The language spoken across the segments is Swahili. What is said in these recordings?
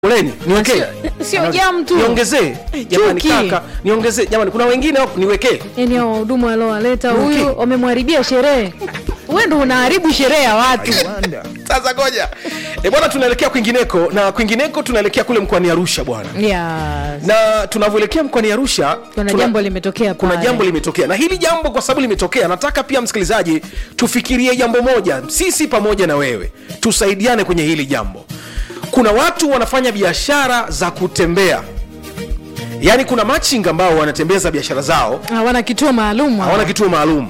Poleni, niwekee. Sio- sio jam tu. Niongezee. Jamani Chuki. kaka, niongezee. Jamani kuna wengine hapo niwekee. yani hao wahudumu aliowaleta Okay. huyu wamemharibia sherehe wewe ndo unaharibu sherehe ya watu Sasa ngoja. Eh, bwana tunaelekea kwingineko na kwingineko tunaelekea kule mkoani Arusha bwana. yes. Na tunavyoelekea mkoani Arusha kuna tuna- jambo limetokea kuna pale. jambo limetokea na hili jambo kwa sababu limetokea nataka pia msikilizaji tufikirie jambo moja sisi pamoja na wewe tusaidiane kwenye hili jambo kuna watu wanafanya biashara za kutembea yaani kuna machinga ambao wanatembeza biashara zao hawana kituo maalum hawana kituo maalum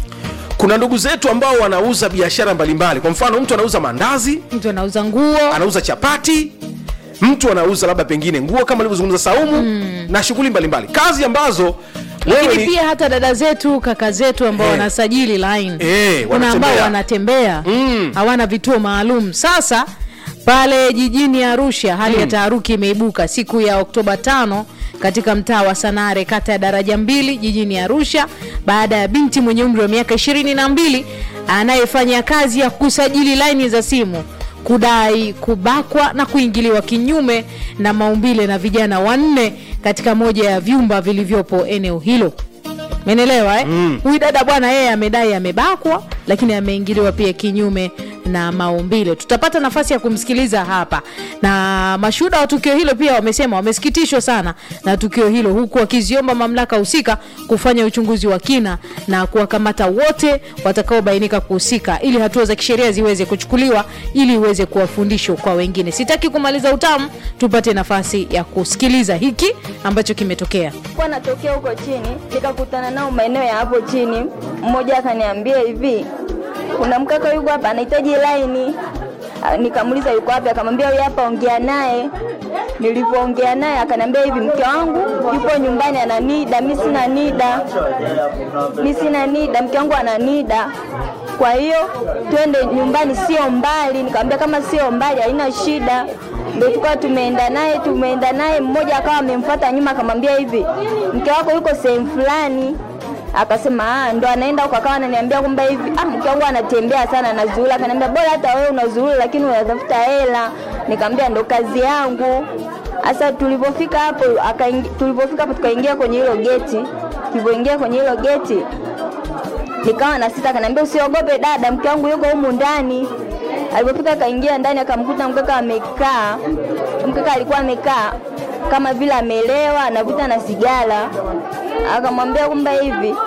kuna ndugu zetu ambao wanauza biashara mbalimbali kwa mfano mtu anauza mandazi mtu anauza nguo anauza chapati mtu anauza labda pengine nguo kama alivyozungumza saumu mm. na shughuli mbalimbali kazi ambazo wewe lakini ni, pia hata dada zetu kaka zetu ambao Eh. wanasajili line Eh, kuna ambao wanatembea. wanatembea Mm. hawana vituo maalum sasa pale jijini arusha hali ya taharuki imeibuka siku ya oktoba tano katika mtaa wa sanare kata ya daraja mbili jijini arusha baada ya binti mwenye umri wa miaka ishirini na mbili anayefanya kazi ya kusajili laini za simu kudai kubakwa na kuingiliwa kinyume na maumbile na vijana wanne katika moja ya vyumba vilivyopo eneo hilo menelewa eh? Mm. huyu dada bwana yeye amedai amebakwa lakini ameingiliwa pia kinyume na maumbile tutapata nafasi ya kumsikiliza hapa na mashuhuda wa tukio hilo pia wamesema wamesikitishwa sana na tukio hilo huku wakiziomba mamlaka husika kufanya uchunguzi wa kina na kuwakamata wote watakaobainika kuhusika ili hatua za kisheria ziweze kuchukuliwa ili iweze kuwa fundisho kwa wengine sitaki kumaliza utamu tupate nafasi ya kusikiliza hiki ambacho kimetokea Nilikuwa natokea huko chini nikakutana nao maeneo ya hapo chini. Mmoja akaniambia hivi, kuna mkaka yuko hapa anahitaji laini. Ah, Nikamuuliza yuko wapi, akamwambia huyu hapa, ongea naye. Nilipoongea naye akaniambia hivi, mke wangu yupo nyumbani ana nida, mi sina nida, mi sina nida, mke wangu ana nida. Kwa hiyo twende nyumbani, sio mbali. Nikamwambia kama sio mbali haina shida ndio tukawa tumeenda naye tumeenda naye mmoja akawa amemfuata nyuma akamwambia hivi mke wako yuko sehemu fulani akasema ah ndo anaenda huko akawa ananiambia kwamba hivi ah mke wangu anatembea sana anazuula akaniambia bora hata wewe unazuula lakini unatafuta hela nikamwambia ndo kazi yangu sasa tulipofika hapo akaingi- tulipofika hapo tukaingia kwenye hilo geti tulivyoingia kwenye hilo geti nikawa na sita akaniambia usiogope dada mke wangu yuko humu ndani alipofika akaingia ndani akamkuta mkaka amekaa mkaka alikuwa amekaa kama vile amelewa anavuta na sigara akamwambia kwamba hivi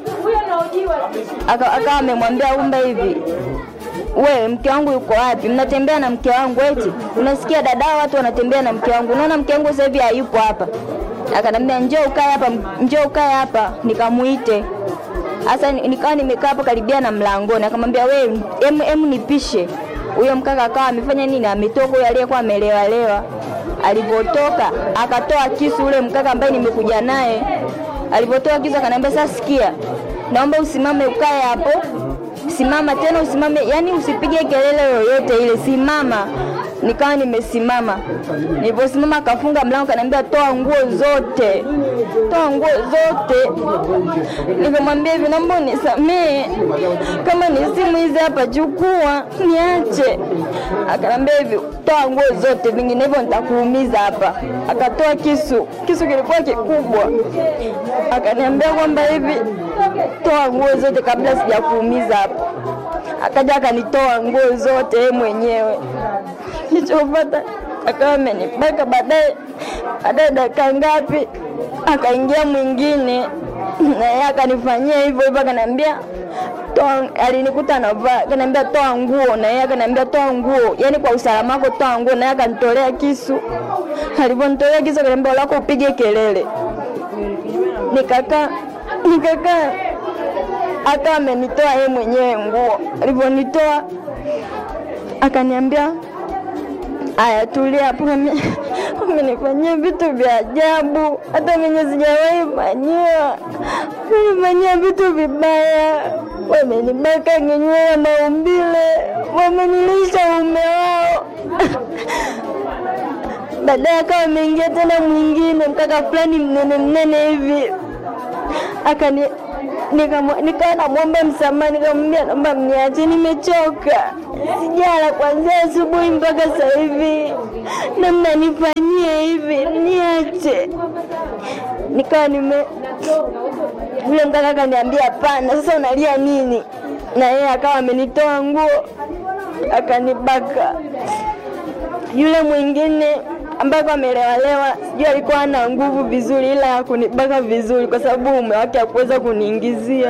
aka- akawa amemwambia kwamba hivi wewe mke wangu yuko wapi mnatembea na mke wangu eti unasikia dada watu wanatembea na mke wangu unaona mke wangu sasa hivi hayupo hapa akanambia njoo ukae hapa njoo ukae hapa nikamuite sasa ni- nikawa nimekaa hapo karibia na mlangoni akamwambia wewe em, em nipishe huyo mkaka akawa amefanya nini ametoka huyo aliyekuwa amelewalewa alipotoka akatoa kisu ule mkaka ambaye nimekuja naye alipotoa kisu akaniambia sasa sikia naomba usimame ukae hapo simama tena usimame yani usipige kelele yoyote ile simama nikawa nimesimama niliposimama akafunga mlango kaniambia toa nguo zote toa nguo zote nikamwambia hivi naomba unisamee kama ni simu hizi hapa chukua niache akanambia hivi toa nguo zote vinginevyo nitakuumiza hapa akatoa kisu kisu kilikuwa kikubwa akaniambia kwamba hivi toa nguo zote kabla sijakuumiza hapa akaja akanitoa nguo zote yeye mwenyewe nilichopata akawa amenibaka baadaye baadaye dakika ngapi akaingia mwingine na yeye akanifanyia hivyo hivyo akaniambia toa alinikuta navaa akaniambia toa nguo na yeye akaniambia toa nguo yani kwa usalama wako toa nguo na yeye akanitolea kisu alivyonitolea kisu akaniambia lako upige kelele nikakaa nikakaa hata amenitoa yeye mwenyewe nguo alivyonitoa akaniambia aya tulia hapo ame- amenifanyia vitu vya ajabu hata menye sijawahi fanyiwa amenifanyia vitu vibaya wamenibaka ngenyewe maumbile wamenilisha ume wao baadaye akawa ameingia tena mwingine mkaka fulani mnene mnene hivi akani nikamwa- nikawa namwomba msamaha, nikamwambia naomba mniache, nimechoka, sijala kuanzia asubuhi mpaka sasa hivi. na mnanifanyia hivi, niache. Nikawa nime yule mkaka akaniambia hapana, sasa unalia nini? Na yeye akawa amenitoa nguo akanibaka. Yule mwingine ambaye kwa amelewalewa, sijui alikuwa ana nguvu vizuri, ila hakunibaka vizuri kwa sababu mume wake hakuweza kuniingizia.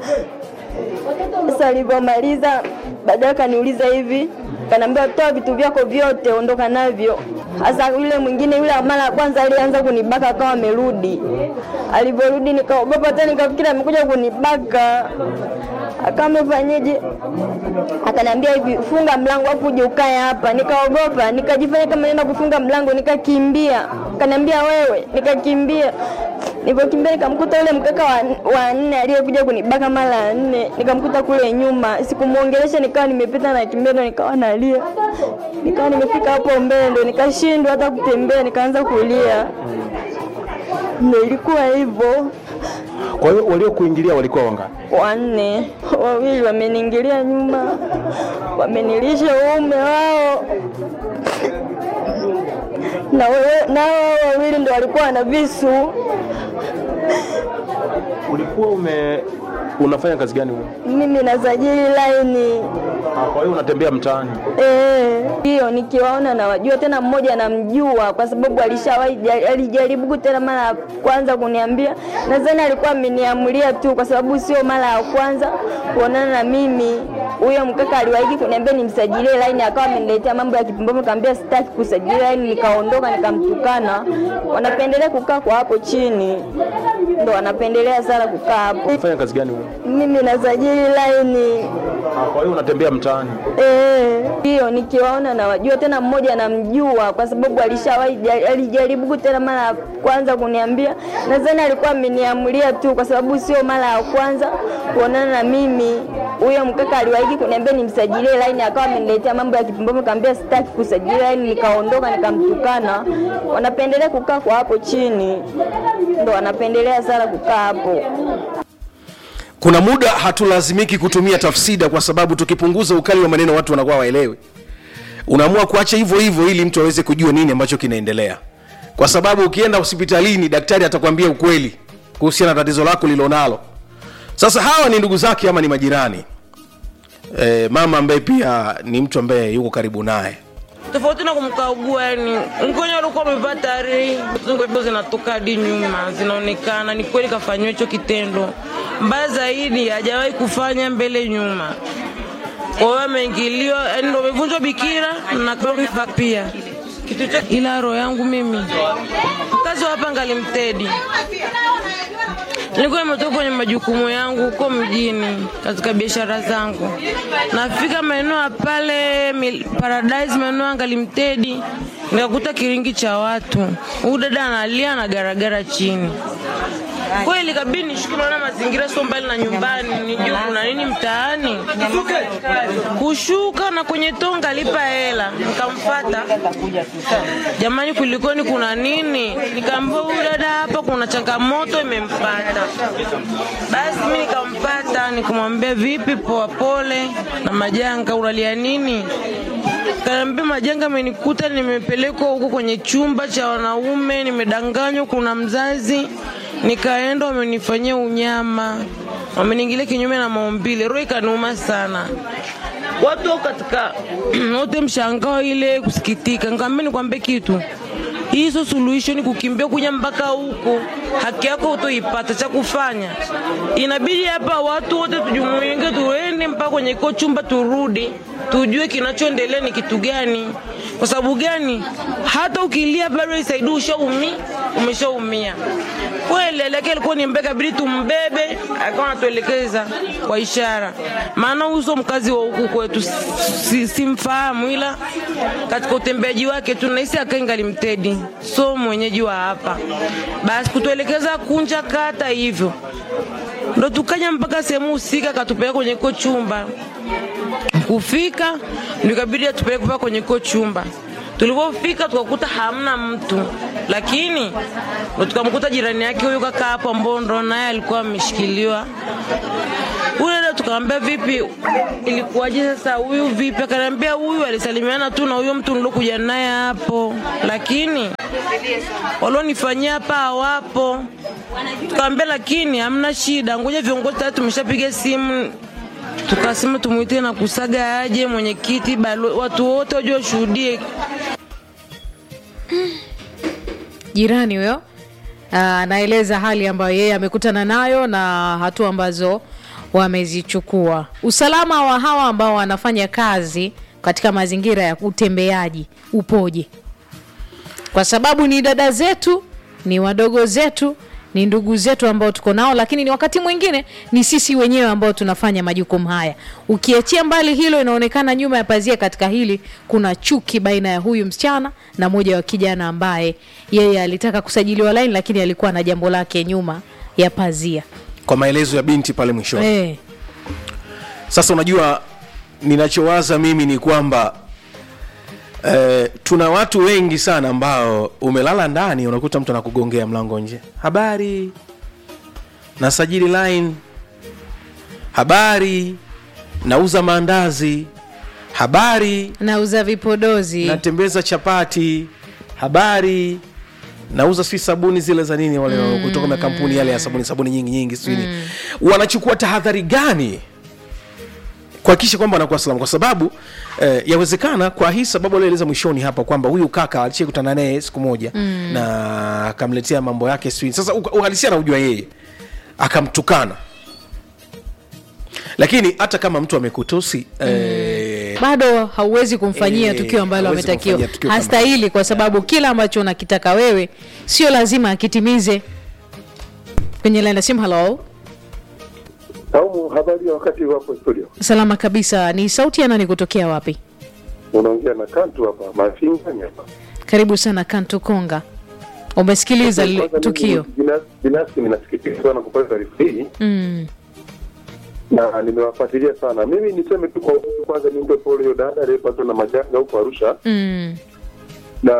Sasa alivyomaliza, baadaye akaniuliza hivi, kanaambia toa vitu vyako vyote, ondoka navyo. Sasa yule mwingine, yule wa mara ya kwanza alianza kunibaka, akawa amerudi. Alivyorudi nikaogopa tena, nikafikiri amekuja kunibaka. Akawa amefanyeje? Akaniambia hivi, funga mlango afu uje ukae hapa. Nikaogopa, nikajifanya kama naenda kufunga mlango, nikakimbia. Akaniambia wewe, nikakimbia. Nilipokimbia nikamkuta yule mkaka wa, wa nne aliyekuja kunibaka mara ya nne, nikamkuta kule nyuma. Sikumuongelesha, nikawa nimepita na kimbia, ndo nikawa nalia. Nikawa nimefika hapo mbele, ndo nikashindwa hata kutembea, nikaanza kulia. Ndo ilikuwa hivyo. Kwa hiyo waliokuingilia walikuwa wangapi? wanne, wawili wameniingilia nyuma, wamenilisha uume wao na wewe- na wao wawili ndo walikuwa na visu. Ulikuwa ume unafanya kazi gani wewe? Mimi nasajili laini Kwa hiyo unatembea mtaani. Eh, hiyo nikiwaona nawajua, tena mmoja namjua kwa sababu alishawahi jari- alijaribu tena mara ya kwanza kuniambia, nadhani alikuwa ameniamulia tu, kwa sababu sio mara ya kwanza kuonana na mimi. Huyo mkaka aliwahi kuniambia nimsajilie laini, akawa ameniletea mambo ya kipumbavu, nikamwambia sitaki kusajili laini, nikaondoka nikamtukana. Wanapendelea kukaa kwa hapo chini, ndo wanapendelea sana kukaa hapo. Unafanya kazi gani wewe? Mimi nasajili laini Kwa hiyo unatembea mtaani. Eh, hiyo nikiwaona nawajua, tena mmoja namjua kwa sababu alishawahi jari- alijaribu tena mara ya kwanza kuniambia, nadhani alikuwa ameniamulia tu, kwa sababu sio mara ya kwanza kuonana na mimi. Huyo mkaka aliwahi kuniambia nimsajilie laini, akawa ameniletea mambo ya kipumbavu, nikamwambia sitaki kusajili laini, nikaondoka nikamtukana. Wanapendelea kukaa kwa hapo chini, ndo wanapendelea sana kukaa hapo. Kuna muda hatulazimiki kutumia tafsida kwa sababu tukipunguza ukali wa maneno watu wanakuwa waelewi. Unaamua kuacha hivyo hivyo ili mtu aweze kujua nini ambacho kinaendelea, kwa sababu ukienda hospitalini daktari atakwambia ukweli kuhusiana na tatizo lako lilonalo. Sasa hawa ni ndugu zake ama ni majirani e, mama ambaye pia ni mtu ambaye yuko karibu naye tofauti na kumkagua, yani mgonjwa alikuwa amevaa tayari, nguo zinatoka hadi nyuma zinaonekana. Ni kweli kafanyiwa hicho kitendo. Mbaya zaidi, hajawahi kufanya mbele nyuma. Kwa hiyo ameingiliwa, yani ndo amevunjwa bikira na kwa pia kitu cha ila roho yangu mimi, mkazi wa hapa ngalimtedi Nilikuwa nimetoka kwenye majukumu yangu huko mjini katika biashara zangu, nafika maeneo ya pale Mil- Paradise, maeneo ya Ngalimtedi, nikakuta kiringi cha watu. Huyu dada analia na garagara chini. Kweli kabidi nishuke, maana mazingira sio mbali na nyumbani, nijue kuna nini mtaani. Kushuka na kwenye tonga lipa hela, nikamfata jamani, kulikoni, kuna nini? Nikaambia huyu dada hapa kuna changamoto imempata. Basi mimi nikampata, nikamwambia vipi, poa, pole na majanga, unalia nini? Kaniambia majanga amenikuta, nimepelekwa huko kwenye chumba cha wanaume, nimedanganywa, kuna mzazi. Nikaenda, wamenifanyia unyama, wameniingilia kinyume na maumbile. Roho ikaniuma sana watu wako katika wote mshangao ile kusikitika. Nikamwambia nikwambie kitu, hii sio suluhisho, ni kukimbia kuja mpaka huku, haki yako utoipata. Cha kufanya inabidi hapa watu wote tujumuike, tuende mpaka kwenye kiko chumba, turudi tujue kinachoendelea ni kitu gani. Kwa sababu gani? Hata ukilia bado isaidi, ushaumi umeshaumia kweli. Aleke alikuwa ni mbeka, bidi tumbebe, akawa anatuelekeza kwa ishara, maana uso mkazi wa huku kwetu si- simfahamu, ila katika utembeaji wake tunahisi akaingali mtedi, so mwenyeji wa hapa. Basi kutuelekeza kunja kata hivyo, ndo tukaja mpaka sehemu husika, katupeleka kwenye ko chumba kufika ndio ikabidi atupeleke mpaka kwenye ko chumba. Tulipofika tukakuta hamna mtu, lakini ndo tukamkuta jirani yake huyu kaka hapo ambao ndo naye alikuwa ameshikiliwa huyu dada tukamwambia vipi ilikuwaje sasa huyu vipi akaniambia huyu alisalimiana tu na huyo mtu nilokuja naye hapo lakini walionifanyia hapa hawapo tukamwambia lakini hamna shida ngoja viongozi tayari tumeshapiga simu tukasema tumuite na kusaga aje mwenyekiti balo- watu wote waje washuhudie jirani huyo ah, anaeleza hali ambayo yeye amekutana nayo na hatua ambazo wamezichukua usalama wa hawa ambao wanafanya kazi katika mazingira ya utembeaji upoje kwa sababu ni dada zetu ni wadogo zetu ni ndugu zetu ambao tuko nao lakini ni wakati mwingine ni sisi wenyewe ambao tunafanya majukumu haya ukiachia mbali hilo inaonekana nyuma ya pazia katika hili kuna chuki baina ya huyu msichana na moja wa kijana ambaye yeye alitaka kusajiliwa laini lakini alikuwa na jambo lake nyuma ya pazia kwa maelezo ya binti pale mwishoni eh, sasa unajua ninachowaza mimi ni kwamba eh, tuna watu wengi sana ambao umelala ndani unakuta mtu anakugongea mlango nje habari nasajili line habari nauza maandazi habari nauza vipodozi natembeza chapati habari nauza sijui sabuni zile za nini wale mm. kutoka makampuni yale ya sabuni sabuni nyingi nyingi sijui mm. wanachukua tahadhari gani kuhakikisha kwamba wanakuwa salama kwa sababu eh, yawezekana kwa hii sababu alioeleza mwishoni hapa kwamba huyu kaka alishakutana naye siku moja mm. na akamletea mambo yake sijui sasa uka- uhalisia anaujua yeye akamtukana lakini hata kama mtu amekutusi mm. eh, bado hauwezi kumfanyia Eh, tukio ambalo hauwezi ametakiwa kumfanyia tukio kama- hastahili kwa sababu kila ambacho unakitaka wewe sio lazima akitimize kwenye laini ya simu halo Saumu, habari ya wakati wapo studio? salama kabisa ni sauti ya nani kutokea wapi Unaongea na Kantu hapa Mafingani hapa. karibu sana kantu konga umesikiliza lile Kwanza tukio mimi binas- Binafsi ninasikitika sana kupata taarifa hii mm. na nimewafuatilia sana. Mimi niseme tu kwa ufupi, kwanza nimpe pole huyo dada aliyepatwa na majanga huko Arusha, Mm. na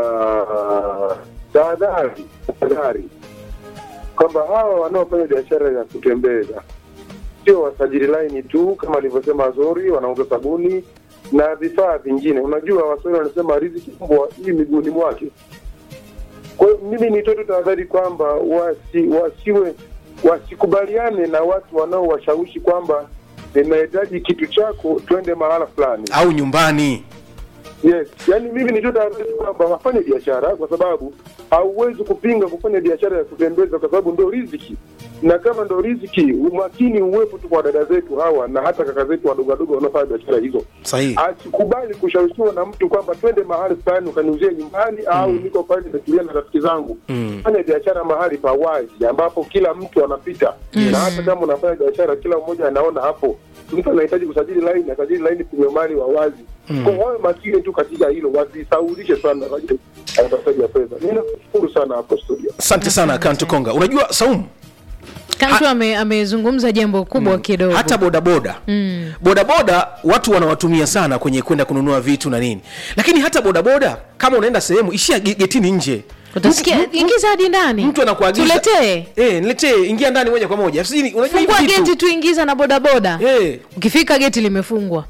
tahadhari, tahadhari kwamba hawa wanaofanya biashara ya kutembeza sio wasajili laini tu, kama alivyosema Azori, wanauza sabuni na vifaa vingine. Unajua Waswahili wanasema riziki mbwa hii miguuni mwake. Kwa hiyo mimi nitoe tu tahadhari kwamba wasi, wasiwe wasikubaliane na watu wanaowashawishi kwamba ninahitaji kitu chako, twende mahala fulani. au nyumbani Yes, yani mimi nitoe tahadhari kwamba wafanye biashara, kwa sababu hauwezi kupinga kufanya biashara ya kutembeza, kwa sababu ndo riziki, na kama ndo riziki, umakini uwepo tu kwa dada zetu hawa na hata kaka zetu wadogo wadogo wanaofanya biashara hizo sahihi asikubali kushawishiwa na mtu kwamba twende mahali fulani ukaniuzie nyumbani au niko pale nimetulia na rafiki zangu Mm. fanya biashara mahali pa wazi ambapo kila mtu anapita na hata kama unafanya biashara kila mmoja anaona hapo mtu anahitaji kusajili laini asajili laini kwenye mali wa wazi kwa wawe makini tu katika hilo wasisaulishe sana kwa ajili ya utafutaji wa fedha mi nakushukuru sana hapo studio asante sana kantu konga unajua saumu kantu ame- amezungumza jambo kubwa kidogo hata bodaboda mm. bodaboda watu wanawatumia sana kwenye kwenda kununua vitu na nini lakini hata bodaboda kama unaenda sehemu ishia ge- getini nje utasikia Mtu- mtu- ingiza hadi ndani mtu anakuagiza tuletee eh, niletee ingia ndani moja kwa moja Sijui, unajua hivi fungua vitu geti tuingiza na bodaboda eh, ukifika geti limefungwa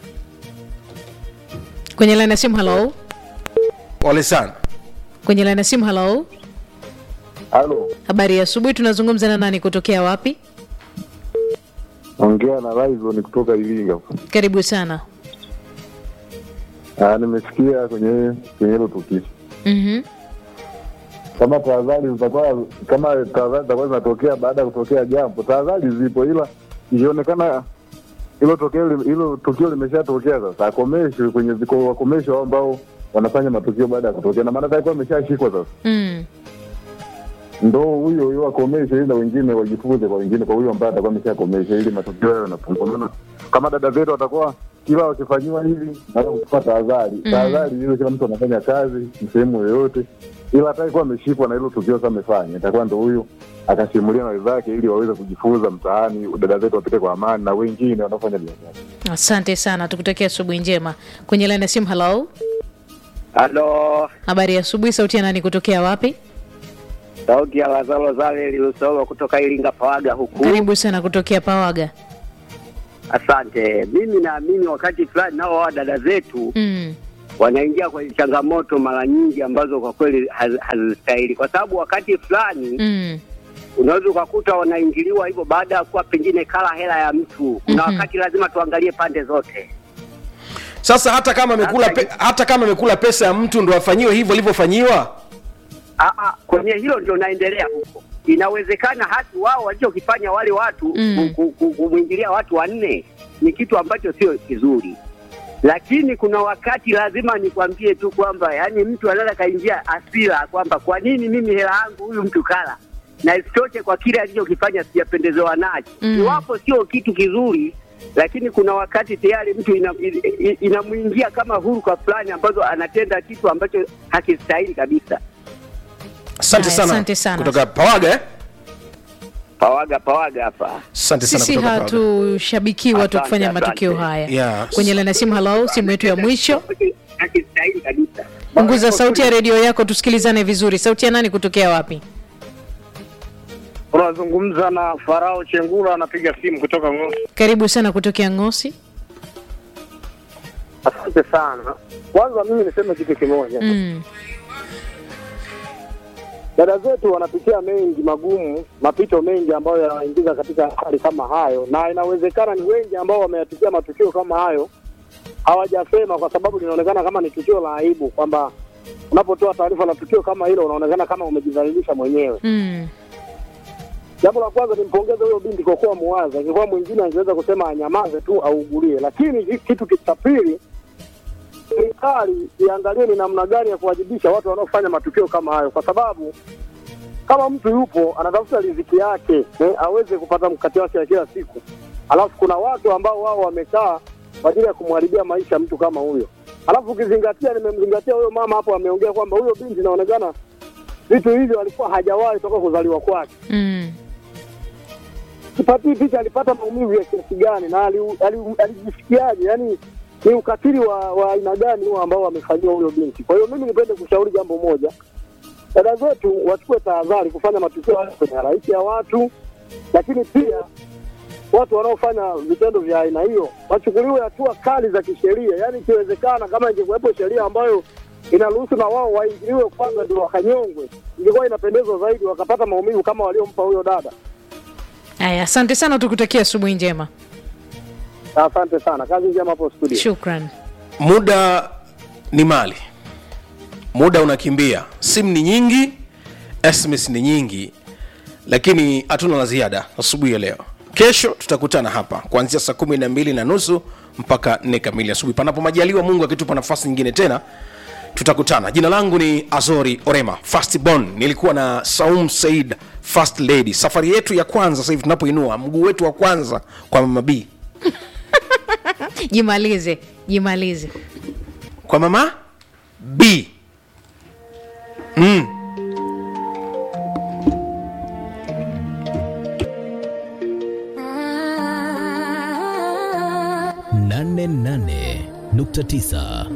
kwenye laini ya simu halo pole sana kwenye laini ya simu halo Halo, habari ya asubuhi tunazungumza na nani kutokea wapi ongea na Rizon kutoka Iringa. karibu sana Ah, nimesikia kwenye kwenye hilo tukio. mm-hmm. Kama tahadhari zitakuwa kama tahadhari zitakuwa zinatokea baada ya kutokea jambo, tahadhari zipo, ila ikionekana hilo tokeo li- hilo tukio limeshatokea sasa, akomeshwe kwenye viko wakomeshwe hao ambao wanafanya matukio baada ya kutokea, na maana atakuwa ameshashikwa sasa, mm. ndo huyo huyo akomeshwe, ili na wengine wajifunze kwa wengine, kwa huyo ambaye atakuwa ameshakomeshwa, ili matukio hayo yanapungua. Maana kama dada zetu watakuwa kila wakifanyiwa hivi na kuchukua tahadhari tahadhari hiyo, kila mtu anafanya kazi sehemu yoyote, ila atakuwa ameshikwa na hilo tukio sasa amefanya, itakuwa ndo huyo akasimulia na wenzake, ili waweze kujifunza mtaani, dada zetu wapite kwa amani na wengine wanaofanya biashara. asante sana tukutakia asubuhi njema kwenye laini ya simu halo Halo, habari ya asubuhi sauti ya nani kutokea wapi sauti ya Lazaro Zale Lusolo kutoka Iringa Pawaga huku. karibu sana kutokea pawaga Asante. Mimi naamini wakati fulani nao hawa dada zetu mm. wanaingia kwenye changamoto mara nyingi ambazo kwa kweli haz- hazistahili, kwa sababu wakati fulani Mm. unaweza ukakuta wanaingiliwa hivyo baada ya kuwa pengine kala hela ya mtu. Kuna Mhm. wakati lazima tuangalie pande zote. sasa hata kama amekula pe, hata kama amekula pesa ya mtu ndo afanyiwe hivyo alivyofanyiwa Aa, kwenye hilo ndio naendelea huko. Inawezekana hata wao walichokifanya wale watu Mm. ku- ku- kumwingilia watu wanne ni kitu ambacho sio kizuri, lakini kuna wakati lazima nikwambie tu kwamba yani mtu anaweza kaingia asira kwamba kwa nini mimi hela yangu huyu mtu kala, na isitoshe kwa kile alichokifanya sijapendezewa nacho. Mm. Iwapo sio kitu kizuri, lakini kuna wakati tayari mtu ina- i- i- inamwingia kama huruka fulani ambazo anatenda kitu ambacho hakistahili kabisa. asante Haya, sana, asante sana. kutoka pawaga eh? Pawaga pawaga hapa. asante sana sisi kutoka Pawaga. hatushabikii watu Asante, kufanya asante. matukio haya Yeah. kwenye lana simu halo simu yetu ya mwisho Hakistahili kabisa. punguza sauti ya redio yako tusikilizane vizuri sauti ya nani kutokea wapi Unazungumza na Farao Chengula, anapiga simu kutoka Ngosi. karibu sana kutokea ngosi Asante sana. Kwanza mimi niseme kitu kimoja, mm. dada zetu wanapitia mengi magumu, mapito mengi ambayo yanaingiza katika hali kama hayo, na inawezekana ni wengi ambao wameyapitia matukio kama hayo hawajasema, kwa sababu linaonekana kama ni tukio la aibu, kwamba unapotoa taarifa la tukio kama hilo unaonekana kama umejidhalilisha mwenyewe. Mm. Jambo la kwanza nimpongeze huyo binti kwa kuwa muwazi. Angekuwa mwingine angeweza kusema anyamaze tu augulie, lakini hi- kitu cha pili, serikali iangalie ni namna gani ya kuwajibisha watu wanaofanya matukio kama hayo, kwa sababu kama mtu yupo anatafuta riziki yake eh, aweze kupata mkate wake wa kila siku, alafu kuna watu ambao wao wamekaa kwa ajili ya kumharibia maisha mtu kama huyo. Alafu ukizingatia, nimemzingatia huyo mama hapo, ameongea kwamba huyo binti inaonekana vitu hivyo alikuwa hajawahi toka kuzaliwa kwake Mm. sipatii picha alipata maumivu ya kiasi gani na ali- ali- alijisikiaje yani ni ukatili wa wa aina gani huo ambao wamefanyiwa huyo binti kwa hiyo mimi nipende kushauri jambo moja dada zetu wachukue tahadhari kufanya matukio hayo kwenye halaiki ya watu lakini pia watu wanaofanya vitendo vya aina hiyo wachukuliwe hatua kali za kisheria yaani ikiwezekana kama ingekuwepo sheria ambayo inaruhusu na wao waingiliwe kwanza ndio wakanyongwe ingekuwa inapendezwa zaidi wakapata maumivu kama waliompa huyo dada haya asante sana tukutakia asubuhi njema Asante sana, kazi njema hapo studio. shukran muda ni mali muda unakimbia simu ni nyingi sms ni nyingi lakini hatuna la ziada asubuhi ya leo kesho tutakutana hapa kuanzia saa kumi na mbili na nusu mpaka nne kamili asubuhi panapo majaliwa mungu akitupa nafasi nyingine tena tutakutana jina langu ni azori orema fastbon nilikuwa na saum said fast lady safari yetu ya kwanza sasa hivi tunapoinua mguu wetu wa kwanza kwa mama b jimalize jimalize kwa mama b mm. nane nane nukta tisa